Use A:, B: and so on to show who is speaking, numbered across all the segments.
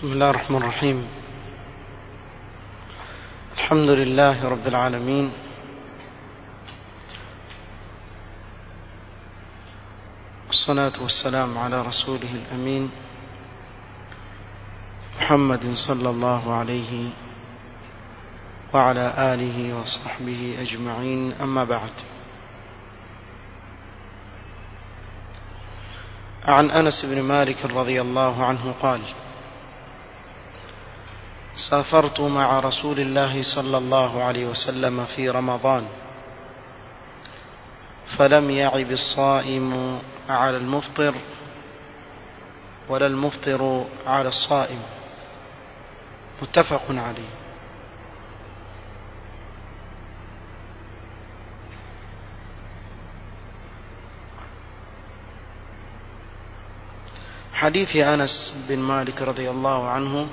A: بسم الله الرحمن الرحيم الحمد لله رب العالمين والصلاة والسلام على رسوله الأمين محمد صلى الله عليه وعلى آله وصحبه أجمعين أما بعد عن أنس بن مالك رضي الله عنه قال سافرت مع رسول الله صلى الله عليه وسلم في رمضان فلم يعب الصائم على المفطر ولا المفطر على الصائم متفق عليه حديث أنس بن مالك رضي الله عنه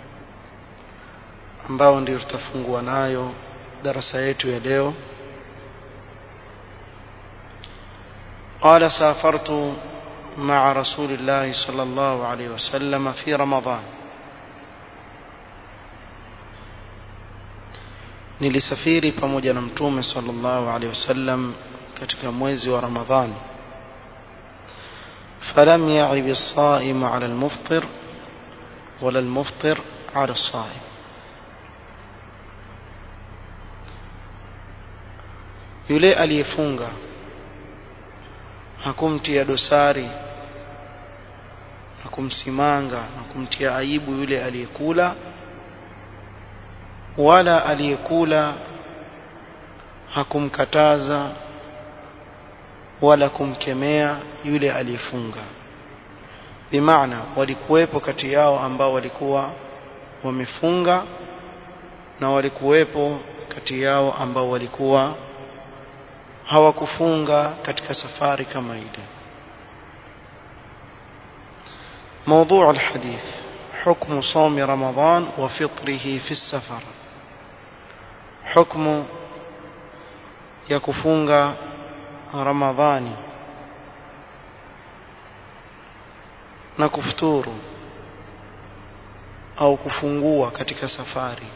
A: ambao ndio tutafungua nayo darasa yetu ya leo قال سافرت مع رسول الله صلى الله عليه وسلم في رمضان nilisafiri pamoja na mtume sallallahu alaihi wasallam katika mwezi wa Ramadhani فلم يعب الصائم على المفطر ولا المفطر على الصائم yule aliyefunga hakumtia dosari na kumsimanga na kumtia aibu yule aliyekula wala aliyekula hakumkataza wala kumkemea yule aliyefunga bimaana walikuwepo kati yao ambao walikuwa wamefunga na walikuwepo kati yao ambao walikuwa hawakufunga katika safari kama ile موضوع الحديث حكم صوم رمضان وفطره في السفر حكم يكفونغ رمضاني na kufuturu au kufungua katika safari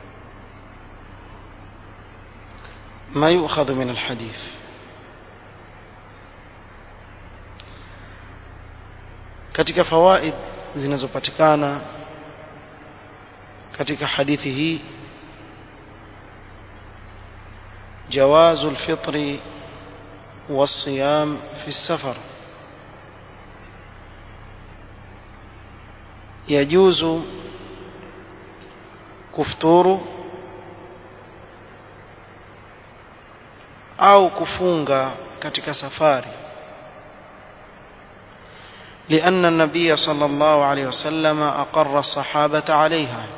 A: ما يؤخذ من الحديث katika fawaid zinazopatikana katika hadithi hii جواز الفطر والصيام في السفر يجوز كفطور au kufunga katika safari لأن النبي صلى الله عليه وسلم أقر الصحابة عليها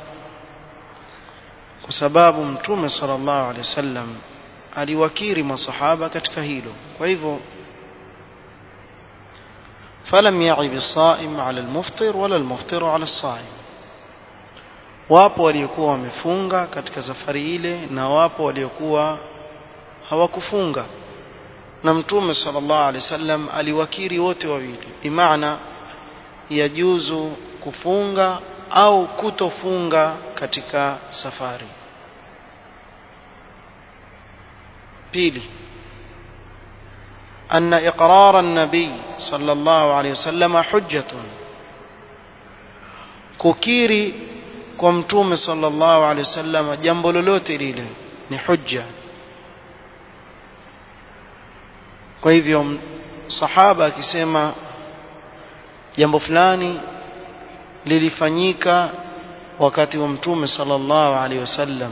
A: وسباب متوم صلى الله عليه وسلم aliwakiri masahaba katika hilo kwa hivyo falam ya'ib as-sa'im 'ala al-muftir wala al-muftir 'ala as-sa'im wapo waliokuwa wamefunga katika safari ile na wapo waliokuwa hawakufunga na mtume sallallahu alaihi wasallam aliwakiri wote wawili bimaana yajuzu kufunga au kutofunga katika safari pili أن إقرار النبي صلى الله عليه وسلم حجة كوكيري كمتوم صلى الله عليه وسلم جنب لولوتي ليله ni hujja kwa hivyo sahaba akisema jambo fulani lilifanyika wakati wa mtume sallallahu alaihi wasallam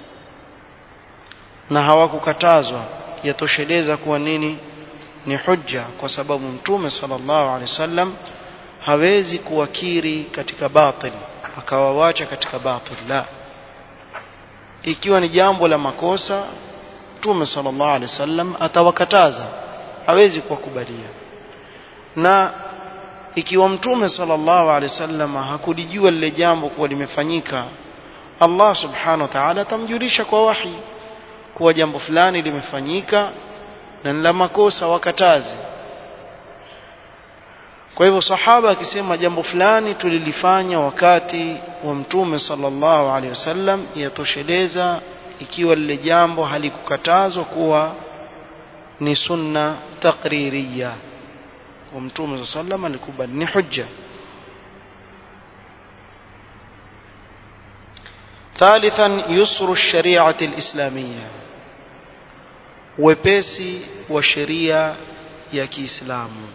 A: na hawakukatazwa yatosheleza kuwa nini ni hujja kwa sababu mtume sallallahu alaihi wasallam hawezi kuwakiri katika batil akawawacha katika batil la ikiwa ni jambo la makosa mtume sallallahu alaihi wasallam atawakataza hawezi kuwakubalia na ikiwa mtume sallallahu alaihi wasallam hakulijua lile jambo kuwa limefanyika Allah subhanahu wa ta'ala atamjulisha kwa wahi kuwa jambo fulani limefanyika na la makosa wakatazi kwa hivyo sahaba akisema jambo fulani tulilifanya wakati wa mtume sallallahu alaihi wasallam yatosheleza ikiwa lile jambo halikukatazwa kuwa ni sunna taqririya wa mtume sallam alikubali ni hujja ثالثا يسر الشريعة الإسلامية wepesi wa sheria ya Kiislamu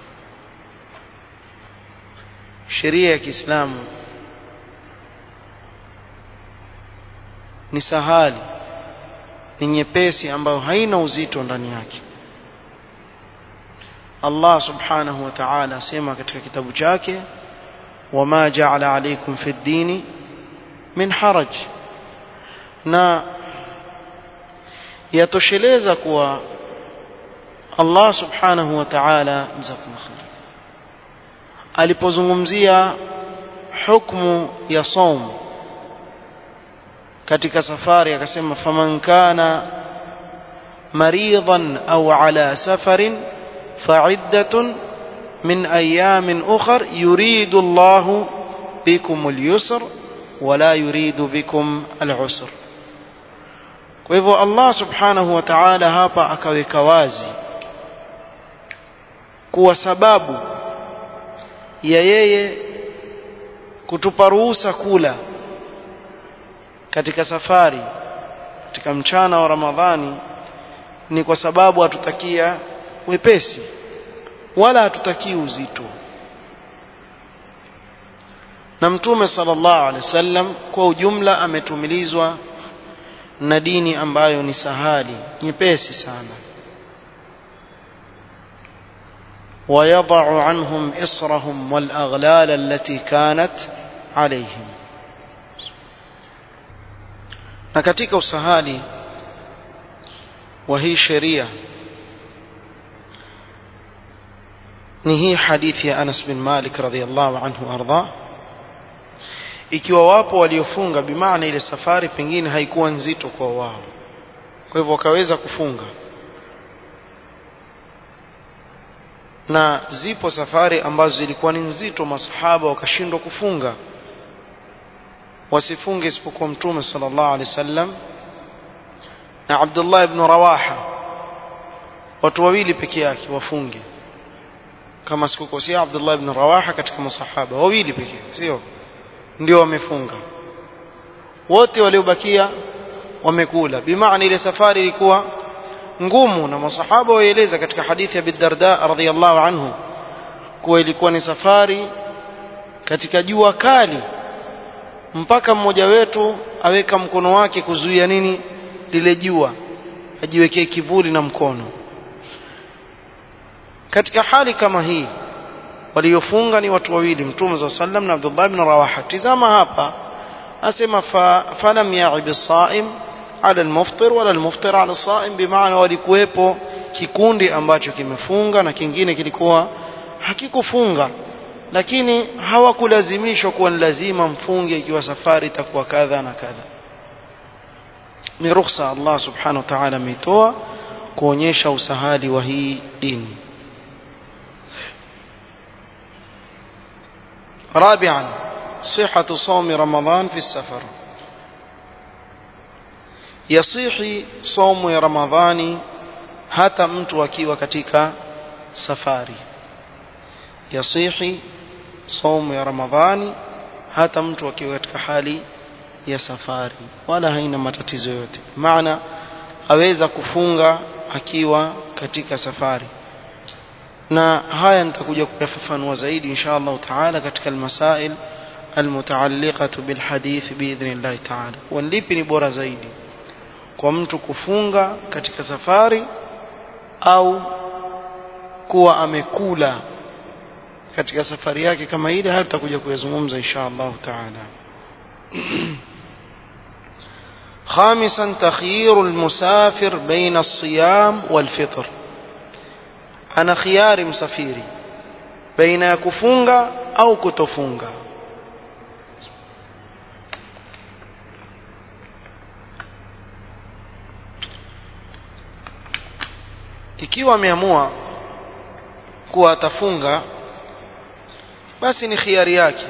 A: sheria ya Kiislamu ni sahali ni nyepesi ambayo haina uzito ndani yake Allah subhanahu wa ta'ala asema katika kitabu chake wama ja'ala alaykum fi ad-dini min haraj na yatosheleza kuwa Allah subhanahu wa ta'ala alipozungumzia hukmu ya saum katika safari akasema faman kana maridan au ala safarin fa'iddatun min ayamin ukhar yuridu Allah bikum al-yusr wala yuridu bikum al-usr kwa hivyo Allah subhanahu wa ta'ala hapa akaweka wazi kuwa sababu ya yeye kutupa ruhusa kula katika safari katika mchana wa Ramadhani ni kwa sababu hatutakia wepesi wala hatutakii uzito na mtume sallallahu alaihi wasallam kwa ujumla ametumilizwa na dini ambayo ni sahali nyepesi sana ويضع عنهم إصرهم والأغلال التي كانت عليهم na katika usahali wa hii sheria ni hii hadithi ya Anas bin Malik radhiallahu anhu arda ikiwa wapo waliofunga bimaana ile safari pengine haikuwa nzito kwa wao kwa hivyo wakaweza kufunga na zipo safari ambazo zilikuwa ni nzito masahaba wakashindwa kufunga wasifunge isipokuwa mtume sallallahu alaihi wasallam na Abdullah ibn Rawaha watu wawili peke yake wafunge kama sikukosea Abdullah ibn Rawaha katika masahaba wawili pekee sio ndio wamefunga wote waliobakia wamekula bimaana ile safari ilikuwa ngumu na masahaba waeleza katika hadithi ya Bidarda radhiyallahu anhu kuwa ilikuwa ni safari katika jua kali mpaka mmoja wetu aweka mkono wake kuzuia nini lile jua ajiwekee kivuli na mkono katika hali kama hii waliofunga ni watu wawili mtume za sallam na Abdullah ibn Rawaha tizama hapa asema fa, falam ya'ib as-sa'im ala al-muftir wala al-muftir ala as-sa'im bimaana walikuwepo kikundi ambacho kimefunga na kingine kilikuwa hakikufunga lakini hawakulazimishwa kuwa ni lazima mfunge ikiwa safari itakuwa kadha na kadha ni ruhusa Allah subhanahu wa ta'ala ameitoa kuonyesha usahali wa hii dini رابعا صحة صوم رمضان في السفر يصيح صوم رمضان hata mtu akiwa katika safari yasihi saumu ya ramadhani hata mtu akiwa katika hali ya safari wala haina matatizo yote maana aweza kufunga akiwa katika safari na haya nitakuja kuyafafanua zaidi insha Allah taala katika almasail almutaalliqatu bilhadith biidhnillah taala walipi ni bora zaidi kwa mtu kufunga katika safari au kuwa amekula katika safari yake kama ile haya tutakuja kuyazungumza insha Allah taala خامسا تخيير المسافر بين الصيام والفطر ana khiari msafiri baina ya kufunga au kutofunga ikiwa ameamua kuwa atafunga basi ni khiari yake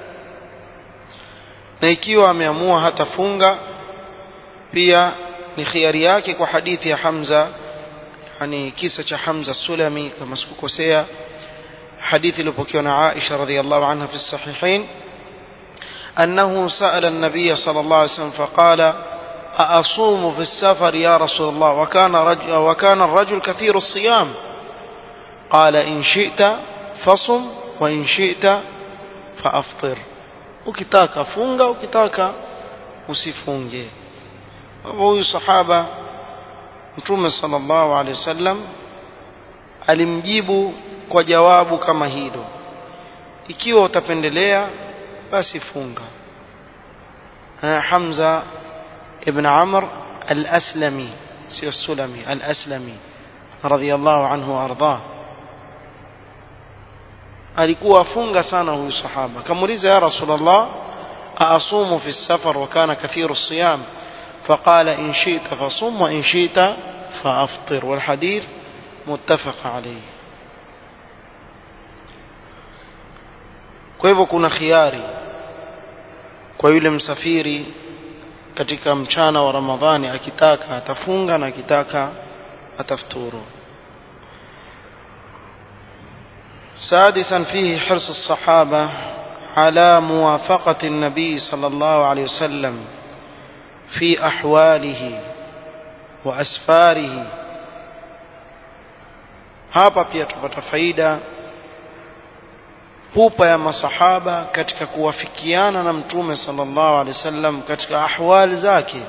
A: na ikiwa ameamua hatafunga pia ni khiari yake kwa hadithi ya Hamza yani kisa cha Hamza Sulami kama sikukosea hadithi iliyopokewa na Aisha radhiallahu anha fi sahihain أنه سأل النبي صلى الله عليه وسلم فقال أأصوم في السفر يا رسول الله وكان, رجل وكان الرجل كثير الصيام قال إن شئت فصم وإن شئت فأفطر ukitaka funga ukitaka usifunge huyu sahaba mtume sallallahu alaihi wasallam alimjibu kwa jawabu kama hilo ikiwa utapendelea basi funga Hamza ibn Amr al-Aslami sio Sulami al-Aslami radhiyallahu anhu arda alikuwa afunga sana huyu sahaba kamuuliza ya rasulullah aasumu fi safar wa kana kathiru siyam فقال إن شئت فصم وإن شئت فأفطر والحديث متفق عليه kwa hivyo kuna khiari kwa yule msafiri katika mchana wa Ramadhani akitaka atafunga na akitaka atafuturu سادسا فيه حرص الصحابة على موافقة النبي صلى الله عليه وسلم في أحواله وأسفاره hapa pia tupata faida pupa ya masahaba katika kuwafikiana na mtume sallallahu alaihi wasallam katika ahwali zake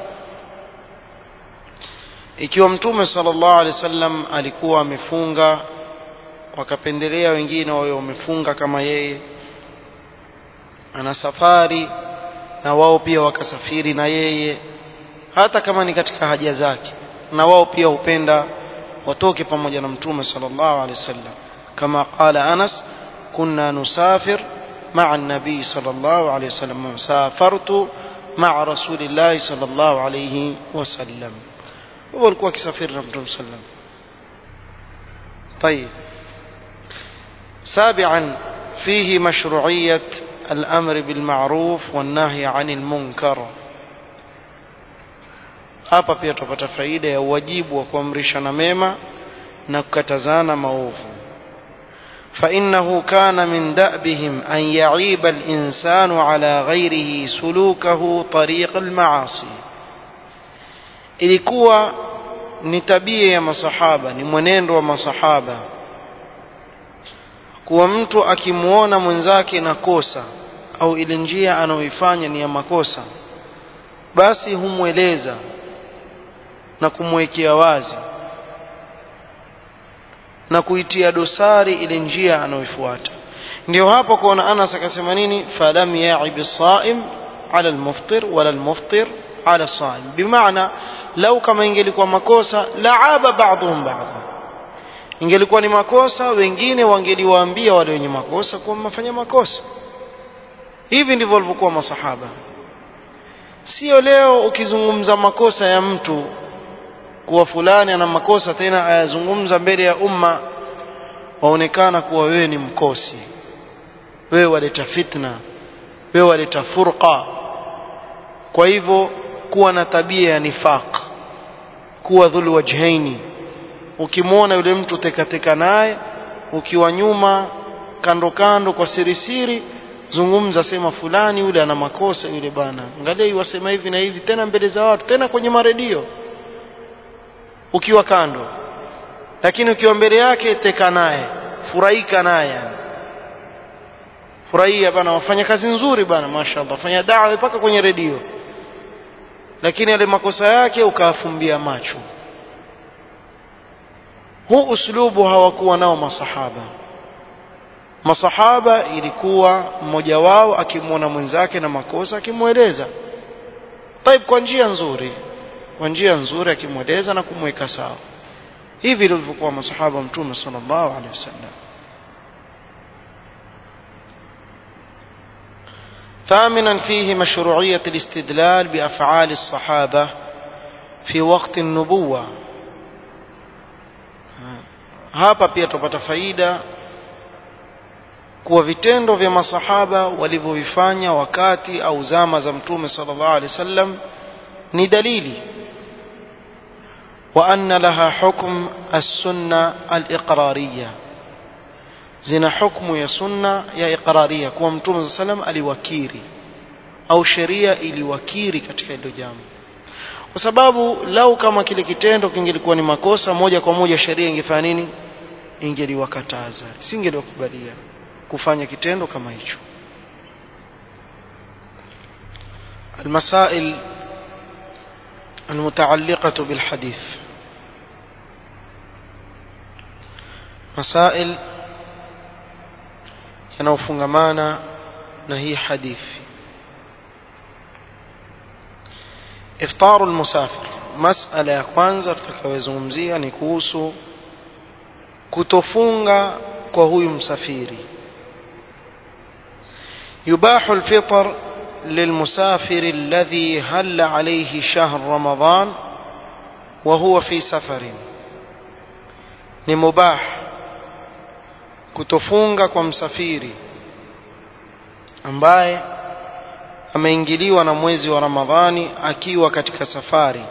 A: ikiwa mtume sallallahu alaihi wasallam alikuwa amefunga wakapendelea wengine wawe wamefunga kama yeye ana safari na wao pia wakasafiri na yeye hata kama ni katika haja zake na wao pia hupenda watoke pamoja na mtume sallallahu alaihi wasallam kama qala Anas كنا نسافر مع النبي صلى الله عليه وسلم سافرت مع رسول الله صلى الله عليه وسلم walikuwa wakisafiri na mtume sallam طيب سابعا فيه مشروعية الأمر بالمعروف والنهي عن المنكر hapa pia tupata faida ya uwajibu wa kuamrishana mema na kukatazana maovu فإنه كان من دأبهم أن يعيب الإنسان على غيره سلوكه طريق المعاصي ilikuwa ni tabia ya masahaba ni mwenendo wa masahaba kuwa mtu akimwona mwenzake na kosa au ile njia anayoifanya ni ya makosa basi humweleza na kumwekea wazi na kuitia dosari ile njia anayoifuata ndio hapo kuona Anas akasema nini falam ya'ib as-sa'im 'ala al-muftir wala al-muftir 'ala as-sa'im bimaana lau kama ingelikuwa makosa la'aba ba'dhum ba'd ingelikuwa ni makosa wengine wangeliwaambia wale wenye makosa kuwa mmefanya makosa hivi ndivyo walivyokuwa masahaba sio leo ukizungumza makosa ya mtu kuwa fulani ana makosa tena ayazungumza mbele ya umma waonekana kuwa wewe ni mkosi wewe waleta fitna wewe waleta furqa kwa hivyo kuwa na tabia ya nifaq kuwa dhul wajhaini ukimwona yule mtu tekateka naye ukiwa nyuma kando kando kwa siri siri zungumza sema fulani yule ana makosa yule bana angalia iwasema hivi na hivi tena mbele za watu tena kwenye maredio ukiwa kando lakini ukiwa mbele yake teka naye furahika naye yani furahia bana wafanya kazi nzuri bana mashaallah fanya dawa mpaka kwenye redio lakini yale makosa yake ukafumbia macho huu uslubu hawakuwa nao masahaba masahaba ilikuwa mmoja wao akimwona mwenzake na makosa akimweleza taib kwa njia nzuri kwa njia nzuri akimweleza na kumweka sawa hivi ndivyokuwa masahaba mtume sallallahu alaihi wasallam ثامنا فيه مشروعية الاستدلال بأفعال الصحابة في وقت النبوة hapa pia tupata faida kuwa vitendo vya masahaba walivyovifanya wakati au zama za mtume sallallahu alaihi wasallam ni dalili wa anna laha hukm as-sunna al-iqrariyya zina hukmu ya sunna ya iqrariyya kuwa mtume sallallahu alaihi wasallam aliwakiri au sheria iliwakiri katika hilo jambo kwa sababu lau kama kile kitendo kingelikuwa ni makosa moja kwa moja sheria ingefanya nini ingeliwakataza singeliwakubalia kufanya kitendo kama hicho المسائل المتعلقة بالحديث مسائل yanayofungamana na hii hadithi iftaru almusafir masala ya kwanza tutakayozungumzia ni kuhusu kutofunga kwa huyu msafiri يباح الفطر للمسافر الذي هل عليه شهر رمضان وهو في سفر ni mubah kutofunga kwa msafiri ambaye ameingiliwa na mwezi wa Ramadhani akiwa katika safari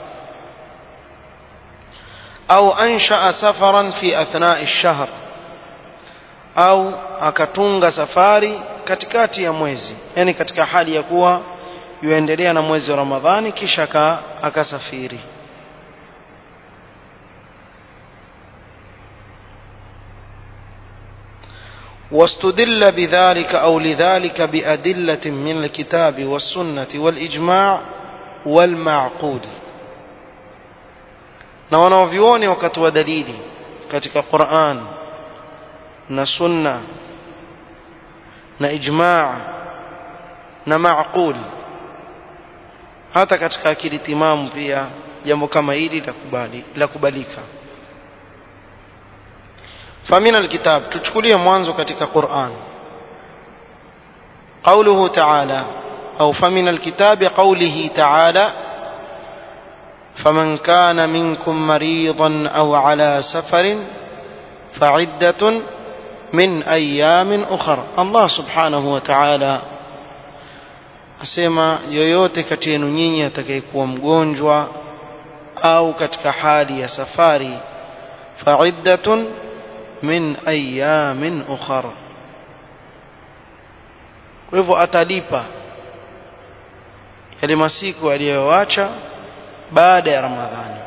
A: au anshaa safaran fi athna'i ash-shahr au akatunga safari katikati ya mwezi yani katika hali ya kuwa yuendelea na mwezi wa Ramadhani kisha akasafiri واستدل بذلك أو لذلك بأدلة من الكتاب والسنة والإجماع والمعقول na wanaovyuoni wakatoa dalili katika Qur'an na sunna na ijma' na ma'qul hata katika akili timamu pia jambo kama hili la kubali la kubalika فمن الكتاب تشكليه mwanzo katika Qur'an قوله تعالى أو فمن الكتاب قوله تعالى فمن كان منكم مريضا أو على سفر فعدة من أيام أخر الله سبحانه وتعالى asema yoyote kati yenu nyinyi atakayekuwa mgonjwa au katika hali ya safari faiddatun min ayamin ukhar kwa hivyo atalipa yale masiku aliyoacha baada ya ramadhani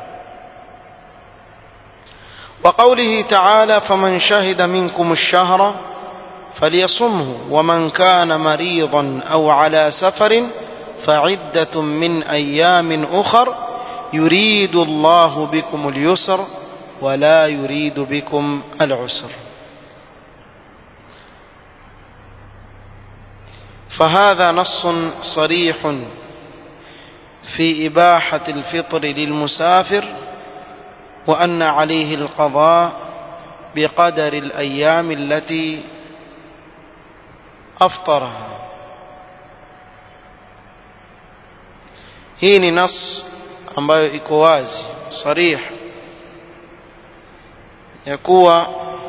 A: وقوله تعالى فمن شهد منكم الشهر فليصمه ومن كان مريضا أو على سفر فعدة من أيام أخر يريد الله بكم اليسر ولا يريد بكم العسر فهذا نص صريح في إباحة الفطر للمسافر وأن عليه القضاء بقدر الأيام التي أفطرها hii ni nas ambayo iko wazi sarih ya kuwa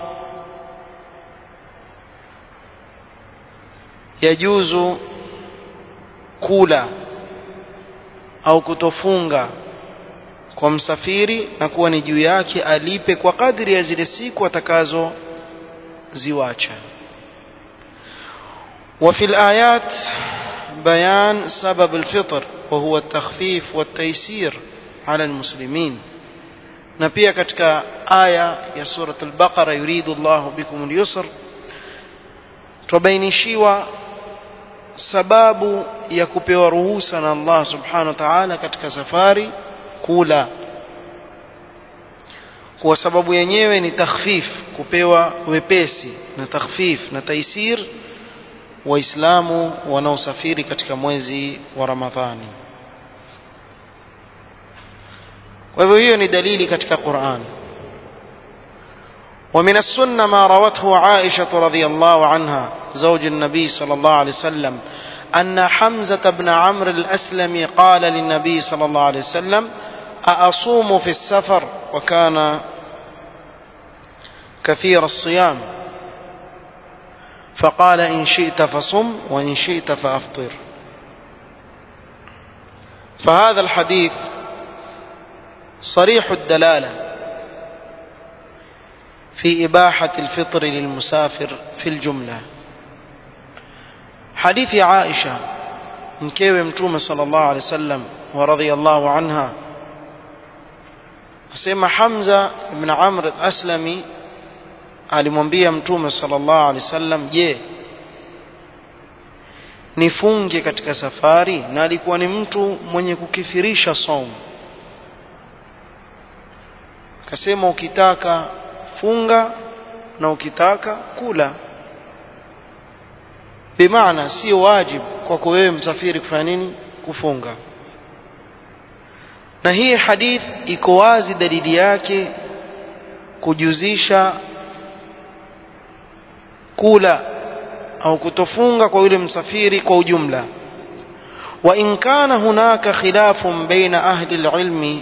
A: yajuzu kula au kutofunga kwa msafiri na kuwa ni juu yake alipe kwa kadri ya zile siku atakazo ziwacha وفي الآيات بيان سبب الفطر وهو التخفيف والتيسير على المسلمين na pia katika aya ya surat al-Baqara yuridu Allahu bikum al-yusr tubainishiwa sababu ya kupewa ruhusa na Allah subhanahu wa ta'ala katika safari kula kwa sababu yenyewe ni takhfif kupewa wepesi na takhfif na taisir waislamu wanaosafiri katika mwezi wa Ramadhani kwa hivyo hiyo ni dalili katika Qur'an ومن السنة ما روته عائشة رضي الله عنها زوج النبي صلى الله عليه وسلم أن حمزة بن عمرو الأسلمي قال للنبي صلى الله عليه وسلم أأصوم في السفر وكان كثير الصيام فقال إن شئت فصم وإن شئت فأفطر فهذا الحديث صريح الدلالة في إباحة الفطر للمسافر في الجملة حديث عائشة mkewe mtume sallallahu alaihi wasallam wa radhiyallahu anha asema Hamza ibn Amr al-Aslami alimwambia mtume sallallahu alaihi wasallam je nifunge katika safari na alikuwa ni mtu mwenye kukifirisha saumu akasema ukitaka funga na ukitaka kula bimaana sio wajibu kwako wewe msafiri kufanya nini kufunga na hii hadith iko wazi dalili yake kujuzisha kula au kutofunga kwa yule msafiri kwa ujumla wa in kana hunaka khilafun baina ahli alilmi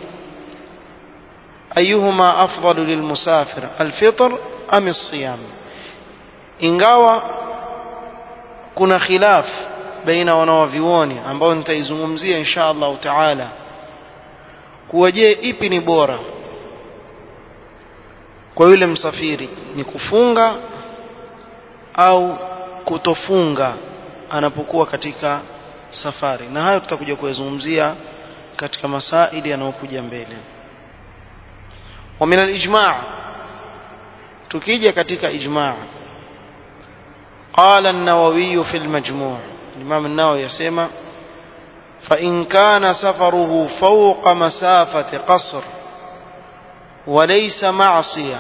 A: ayuhuma afdalu lilmusafir alfitr am alsiyam ingawa kuna khilaf baina wanawavioni ambao nitaizungumzia insha Allah taala kuwa je ipi ni bora kwa yule msafiri ni kufunga au kutofunga anapokuwa katika safari na hayo tutakuja kuyazungumzia katika masaili yanayokuja mbele wa min al-ijma' tukija katika ijma' قال النووي في المجموع الإمام النووي يسمى فإن كان سفره فوق مسافة قصر وليس معصية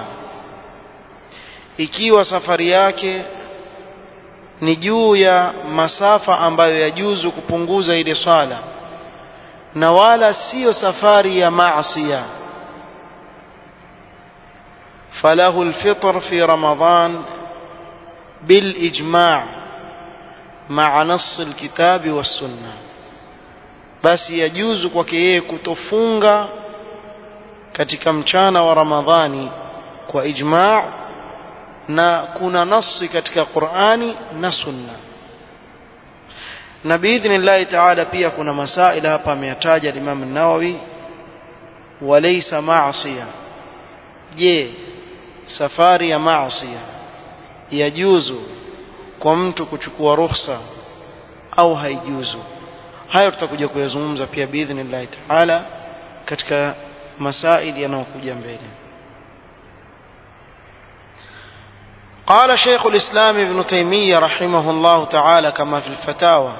A: ikiwa safari yake ni juu ya masafa ambayo yajuzu kupunguza ile swala na wala siyo safari ya maasiya falahu alfitr fi ramadan بالاجماع مع نص الكتاب والسنه basi yajuzu kwake yeye kutofunga katika mchana wa ramadhani kwa ijma' na kuna nasi katika Qur'ani na Sunna na biidhnillahi ta'ala pia kuna masaila hapa ameyataja Imam an-Nawawi walaysa ma'siya je safari ya ma'siya yajuzu kwa mtu kuchukua ruhusa au haijuzu hayo tutakuja kuyazungumza pia biidhnillahi ta'ala katika masaili yanayokuja mbele قال شيخ الإسلام ابن تيمية رحمه الله تعالى كما في الفتاوى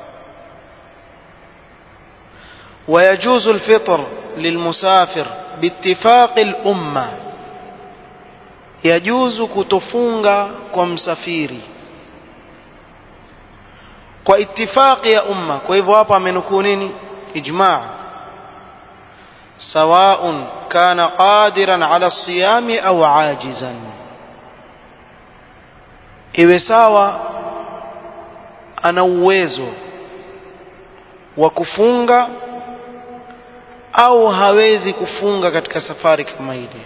A: ويجوز الفطر للمسافر باتفاق الأمة يجوز كتفونغا كمسافيري kwa itifaqi ya umma kwa hivyo hapa amenukuu nini ijma' sawaun kana qadiran ala siyami au ajizan iwe sawa ana uwezo wa kufunga au hawezi kufunga katika safari kama ile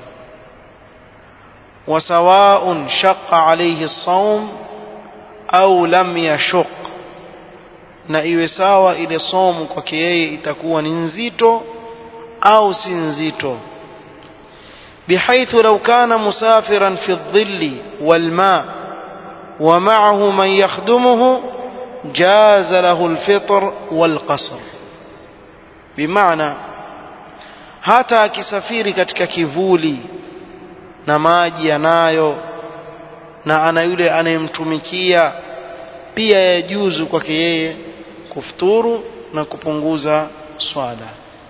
A: wasawaun shaqqa alayhi as-sawm au lam yashuq na iwe sawa ile somu kwake yeye itakuwa ni nzito au si nzito بحيث لو كان مسافرا في الظل والماء ومعه من يخدمه جاز له الفطر والقصر بمعنى hata akisafiri katika kivuli na maji yanayo na ana yule anayemtumikia pia yajuzu kwake yeye kufuturu na kupunguza swala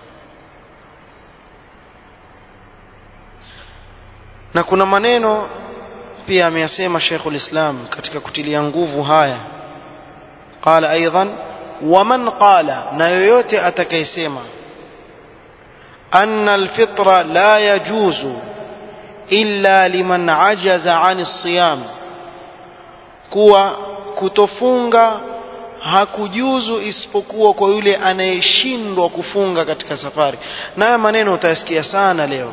A: na kuna maneno pia ameyasema Sheikhul Islam katika kutilia nguvu haya qala aidan waman qala na yoyote atakayesema anna alfitra la yajuzu illa liman ajaza ani siyam kuwa kutofunga hakujuzu isipokuwa kwa yule anayeshindwa kufunga katika safari nayo maneno utayasikia sana leo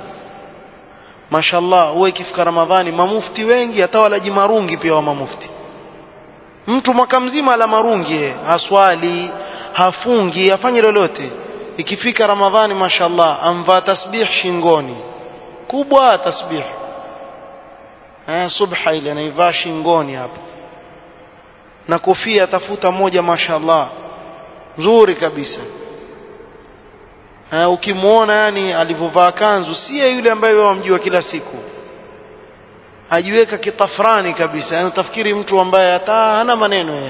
A: mashallah huwa ikifika ramadhani mamufti wengi hata walaji marungi pia wa mamufti mtu mwaka mzima ala marungi haswali hafungi afanye lolote ikifika ramadhani mashallah amvaa tasbih shingoni kubwa tasbih eh subha ile anaivaa shingoni hapa na kofia atafuta moja mashallah nzuri kabisa eh ukimwona yani alivyovaa kanzu si yule ambaye wewe wamjua kila siku ajiweka kitafrani kabisa yani utafikiri mtu ambaye hata hana maneno yeye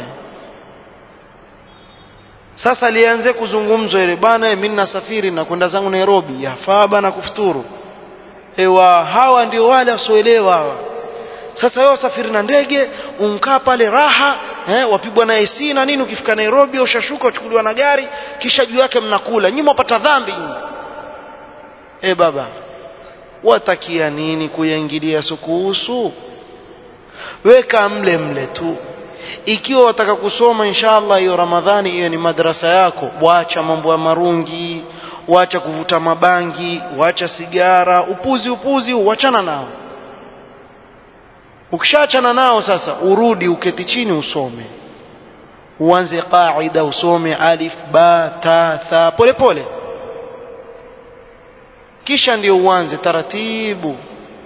A: sasa lianze kuzungumzwa ile bana mimi nasafiri na kwenda zangu Nairobi yafaa bana kufuturu ewa hawa ndio wale wasioelewa hawa sasa wewe usafiri na ndege unkaa pale raha eh, wapigwa na AC na nini ukifika Nairobi ushashuka uchukuliwa na gari kisha juu yake mnakula nyinyi mpata dhambi eh baba watakia nini kuyaingilia sukuhusu weka mle mle tu ikiwa wataka kusoma inshallah hiyo ramadhani hiyo ni madrasa yako wacha mambo ya marungi wacha kuvuta mabangi wacha sigara upuzi upuzi uachana nao ukishaachana nao sasa urudi uketi chini usome uanze qaida usome alif ba ta tha pole pole kisha ndio uanze taratibu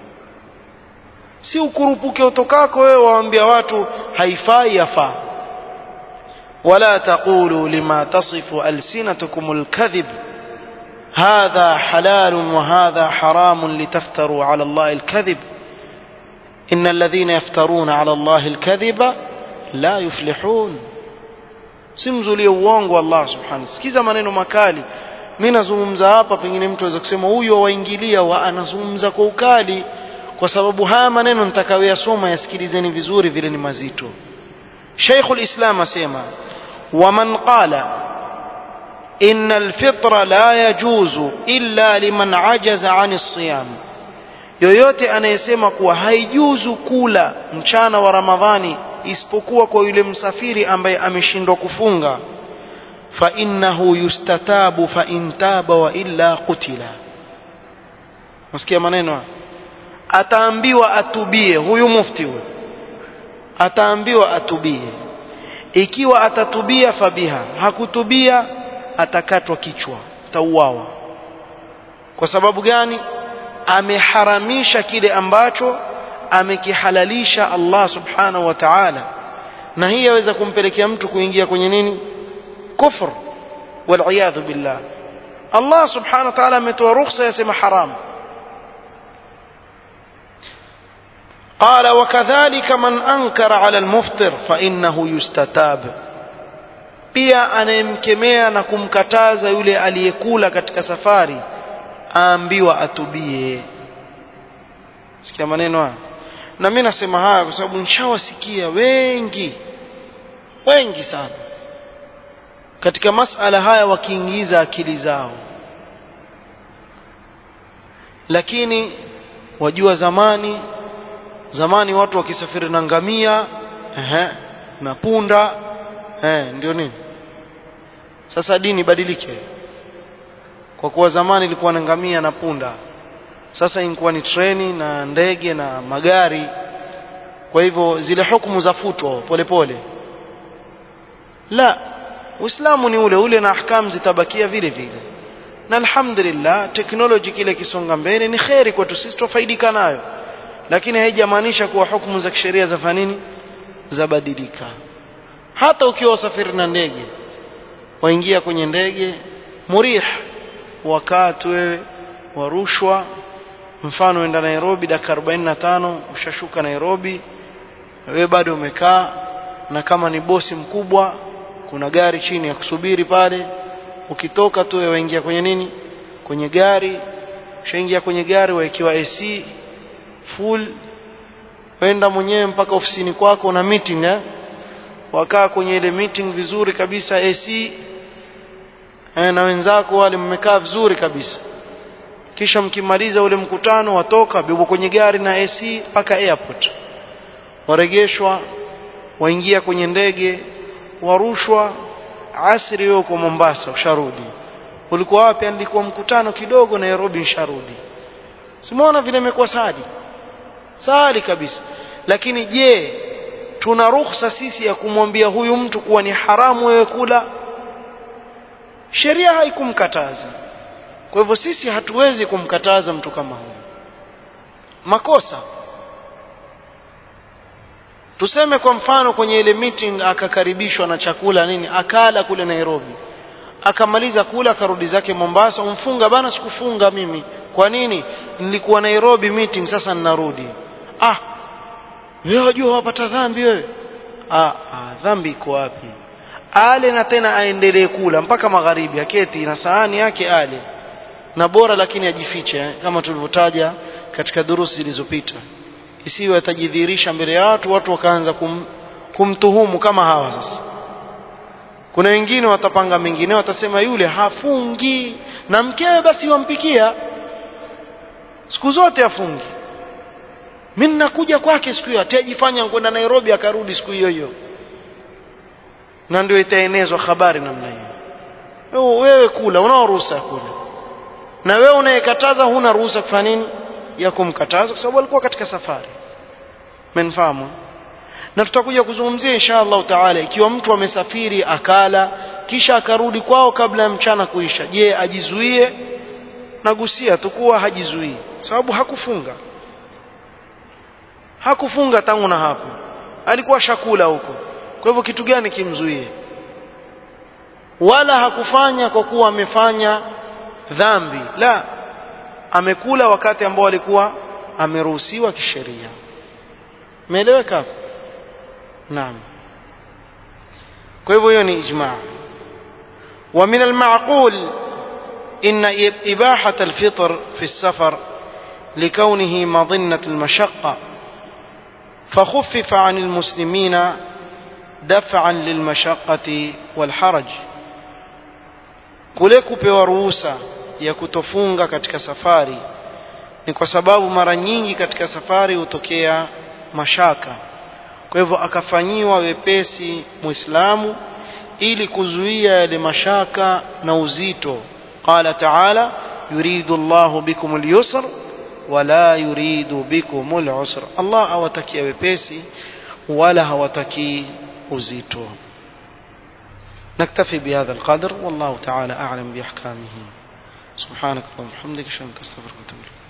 A: si ukurupuke utokako wewe waambia watu haifai yafaa ولا تقولوا لما تصف ألسنتكم الكذب هذا حلال وهذا حرام لتفتروا على الله الكذب إن الذين يفترون على الله الكذب لا يفلحون simzulie uongo Allah subhanahu sikiza maneno makali mimi nazungumza hapa pengine mtu aweza kusema huyo waingilia wa anazungumza kwa ukali kwa sababu haya maneno nitakayoyasoma yasikilizeni vizuri vile ni mazito Sheikhul Islam asema waman qala إن الفطر لا يجوز إلا لمن عجز عن الصيام yoyote anayesema kuwa haijuzu kula mchana wa ramadhani isipokuwa kwa yule msafiri ambaye ameshindwa kufunga fa innahu yustatabu fa in taba wa illa qutila msikia maneno ataambiwa atubie huyu mufti huyu ataambiwa atubie ikiwa atatubia fabiha hakutubia atakatwa kichwa atauawa kwa sababu gani ameharamisha kile ambacho amekihalalisha Allah subhanahu wa ta'ala na hii yaweza kumpelekea mtu kuingia kwenye nini kufr wal billah Allah subhanahu wa ta'ala ametoa ruhusa yasema haram قال وكذلك من أنكر على المفطر فإنه يستتاب pia anayemkemea na kumkataza yule aliyekula katika safari aambiwa atubie sikia maneno haya na mimi nasema haya kwa sababu nishawasikia wengi wengi sana katika masala haya wakiingiza akili zao lakini wajua zamani zamani watu wakisafiri na ngamia ehe na punda eh ndio nini sasa dini badilike kwa kuwa zamani ilikuwa na ngamia na punda sasa ilikuwa ni treni na ndege na magari kwa hivyo zile hukumu zafutwa polepole la uislamu ni ule ule na ahkam zitabakia vile vile na alhamdulillah teknoloji kile kisonga mbele ni kheri kwetu sisi tufaidika nayo lakini haijamaanisha kuwa hukumu za kisheria za nini zabadilika hata ukiwa usafiri na ndege waingia kwenye ndege murih wakati wewe warushwa mfano enda Nairobi dakika 45 ushashuka Nairobi wewe bado umekaa na kama ni bosi mkubwa kuna gari chini ya kusubiri pale ukitoka tu wewe waingia kwenye nini kwenye gari ushaingia kwenye gari waekiwa AC full wenda mwenyewe mpaka ofisini kwako na meeting eh? wakaa kwenye ile meeting vizuri kabisa AC eh, na wenzako wale mmekaa vizuri kabisa kisha mkimaliza ule mkutano watoka bebo kwenye gari na AC mpaka airport waregeshwa waingia kwenye ndege warushwa asri huko Mombasa usharudi ulikuwa wapi nilikuwa mkutano kidogo Nairobi nisharudi simuona vile imekuwa sadi sali kabisa lakini je tuna ruhusa sisi ya kumwambia huyu mtu kuwa ni haramu wewe kula sheria haikumkataza kwa hivyo sisi hatuwezi kumkataza mtu kama huyu makosa tuseme kwa mfano kwenye ile meeting akakaribishwa na chakula nini akala kule Nairobi akamaliza kula akarudi zake Mombasa umfunga bana sikufunga mimi kwa nini nilikuwa Nairobi meeting sasa ninarudi ah wewe wajua wapata dhambi wewe ah, ah dhambi iko wapi ale na tena aendelee kula mpaka magharibi aketi na sahani yake ale na bora lakini ajifiche eh, kama tulivyotaja katika durusi zilizopita isiwe atajidhihirisha mbele ya watu watu wakaanza kum, kumtuhumu kama hawa sasa kuna wengine watapanga mengine watasema yule hafungi na mkewe basi wampikia siku zote afungi mimi nakuja kwake siku hiyo atajifanya kwenda Nairobi akarudi siku hiyo hiyo na ndio itaenezwa habari namna hiyo wewe kula unao ruhusa ya kula na wewe unayekataza huna ruhusa kufanya nini ya kumkataza kwa sababu alikuwa katika safari mmenfahamu na tutakuja kuzungumzia insha Allah taala ikiwa mtu amesafiri akala kisha akarudi kwao kabla ya mchana kuisha je ajizuie nagusia tukuwa hajizuii sababu hakufunga hakufunga tangu na hapo alikuwa shakula huko kwa hivyo kitu gani kimzuie wala hakufanya kwa kuwa amefanya dhambi la amekula wakati ambao alikuwa ameruhusiwa kisheria umeeleweka naam kwa hivyo hiyo ni ijma ومن المعقول إن إباحة الفطر في السفر لكونه مظنة المشقة فخفف عن المسلمين دفعا للمشقة والحرج kule kupewa ruhusa ya kutofunga katika safari ni kwa sababu mara nyingi katika safari hutokea mashaka kwa hivyo akafanyiwa wepesi muislamu ili kuzuia yale mashaka na uzito qala taala yuridu llahu bikum lyusr wala yuridu bikum lusr allah hawatakia wepesi wala hawatakii uzito نكتفي بهذا القدر والله تعالى أعلم بأحكامه سبحانك اللهم وبحمدك أشهد أن لا إله إلا أنت أستغفرك وأتوب إليك